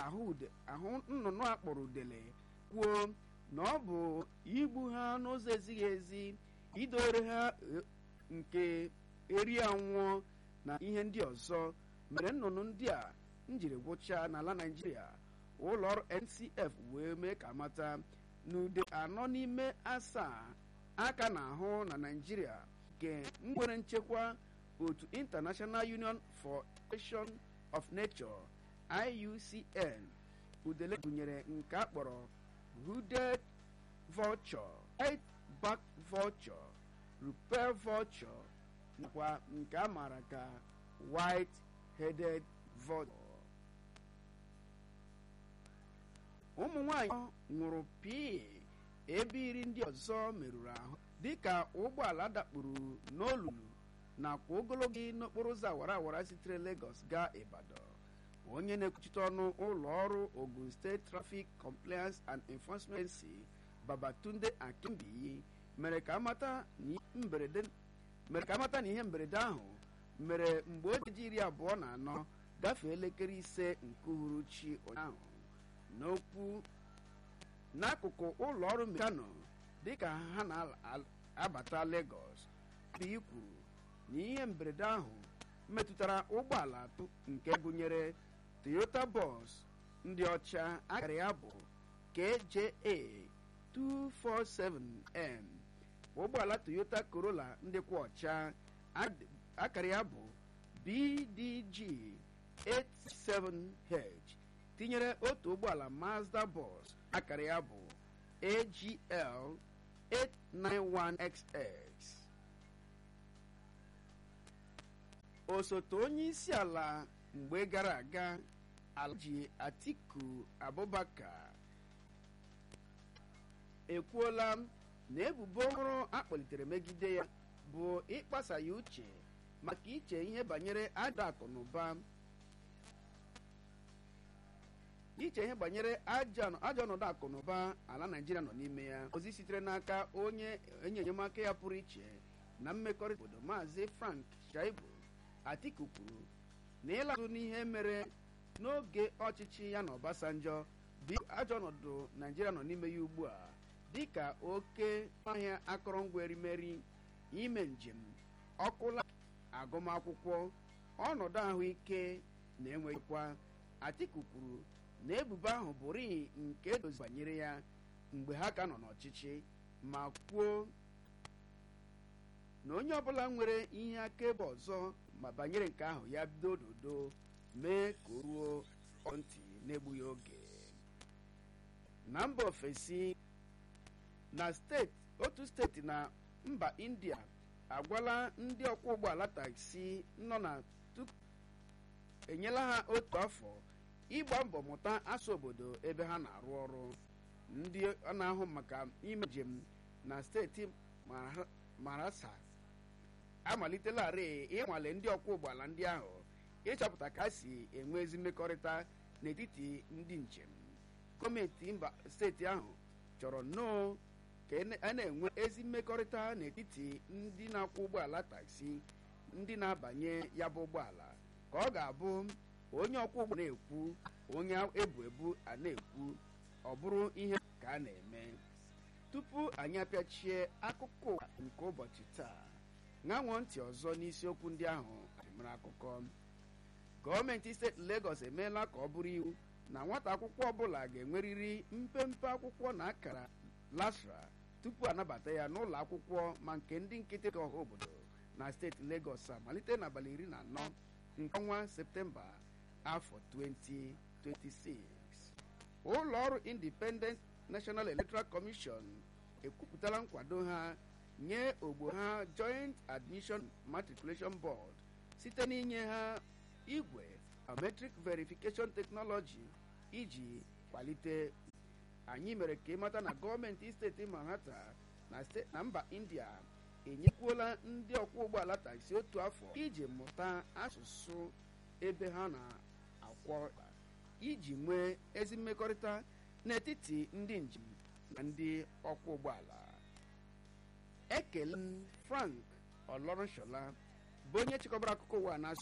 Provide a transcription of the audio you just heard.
ahụ ude ahụ nnụnụ a kpọrọ udele kwuo na ọ bụ igbu ha n'ụzọ ezighị ezi idowere ha eh, nke eri anwụọ na ihe ndị ọzọ mere nnụnụ ndị a njiri gwụchaa n'ala naijiria ụlọ ọrụ ncf wee mee ka mata na ude anọ n'ime asaa aka na-ahụ na naijiria nke nwere nchekwa otu international union for protection of nature iucn udele gụnyere nke a kpọrọ hooded vulture white back vulture rupel vulture nakwa nke a maara ka white headed vulture ụmụ nwanyị nwụrụ pii ebe iri ndị ọzọ merụrụ ahụ dịka ụgbọala dakpuru n'olulu nakwa ogologo n'okporo ụzọ awara awara sitere Lagos gaa Ibadan onye na-ekwuchite ọnụ ụlọ ọrụ Ogun State Traffic Compliance and Enforcement Agency Babatunde Akimbiyi mere ka amata na ihe mberede mere ka amata na ihe mberede ahụ mere mgbe o ji iri abụọ na anọ gafee elekere ise nke uhuruchi ụnyaahụ n'okwu n'akụkụ ụlọ ọrụ mekano dịka ha na-abata Lagos Akimbiyi kwuru na ihe mberede ahụ metụtara ụgbọala atọ nke gụnyere Toyota bus ndị ọcha akara ya bụ KJA 247M ụgbọala Toyota Corolla ndị kwa ọcha akara ya bụ BDG 87H tinyere otu ụgbọala Mazda bus akara ya bụ AGL 891XX osote onye isi ala mgbe gara aga Alhaji Atiku Abubakar ekwuola na ebubo ọhụrụ akpọlitere megide ya bụ ịkpasa ya uche maka iche ihe banyere ajọ akụ na ụba iche ihe banyere ajọ ọnọdụ akụ na ụba ala Naịjirịa nọ n'ime ya ozi sitere n'aka onye enye enyemaka ya pụrụ iche na mmekọrịta obodo maazị Frank Shaibu Atiku kwuru na ịlazụ n'ihe mere n'oge ọchịchị ya na Obasanjọ bụ ajọ ọnọdụ Naịjirịa nọ n'ime ya ugbu a dịka oke ahịa akụrụngwa erimeri ime njem ọkụla agụmakwụkwọ ọnọdụ ahụike na enweghịkwa Atiku kwuru na ebubo ahụ bụrụ nke edozi banyere ya mgbe ha ka nọ n'ọchịchị ma kwuo na onye ọbụla nwere ihe akaebe ọzọ ma banyere nke ahụ ya bido dodo mee ka o ruo ntị n'egbughị oge na mba ofesi na steeti otu steeti na mba india agwala ndị ọkwọ ụgbọala taksi nọ na tupu enyela ha otu afọ ịgba mbọ mụta asụ obodo ebe ha na-arụ ọrụ ndị ọ na-ahụ maka ime njem na steeti marasa amalitelarị ịnwale ndị ọkwọ ụgbọala ndị ahụ ịchọpụta ka ha si enwe ezi mmekọrịta n'etiti ndị njem gọọmenti mba steeti ahụ chọrọ nnọọ ka a na-enwe ezi mmekọrịta n'etiti ndị na-akwọ ụgbọala taksi ndị na-abanye ya bụ ụgbọala ka ọ ga-abụ onye ọkwọ ụgbọ na-ekwu onye ebu ebu a na-ekwu ọ bụrụ ihe ka a na-eme tupu anyị apịachie akụkọ ụwa nke ụbọchị taa ṅanwụọ ntị ọzọ n'isiokwu ndị ahụ adịmara akụkọ gọọmenti steeti Lagos emeela ka ọ bụrụ iwu na nwata akwụkwọ ọbụla ga-enwerịrị mpempe akwụkwọ na akara lasra tupu anabata ya n'ụlọ akwụkwọ ma nke ndị nkịtị ka ọha obodo na steeti Lagos a malite n'abalị iri na anọ nke ọnwa septemba afọ 2026 ụlọ ọrụ Independent National Electoral Commission ekwupụtala nkwado ha nye ogbo ha Joint Admission Matriculation Board site n'inye ha igwe biometric verification technology iji kwalite anyị mere ka ịmata na gọọmenti steeti Manhattan na mba India enyekwuola ndị ọkwọ ụgbọala taksi otu afọ iji mụta asụsụ ebe ha na-akwọ iji nwee ezi mmekọrịta n'etiti ndị njem na ndị ọkwọ ụgbọala ekele m Frank Oloronshola bụ onye chịkọbara akụkọ ụwa na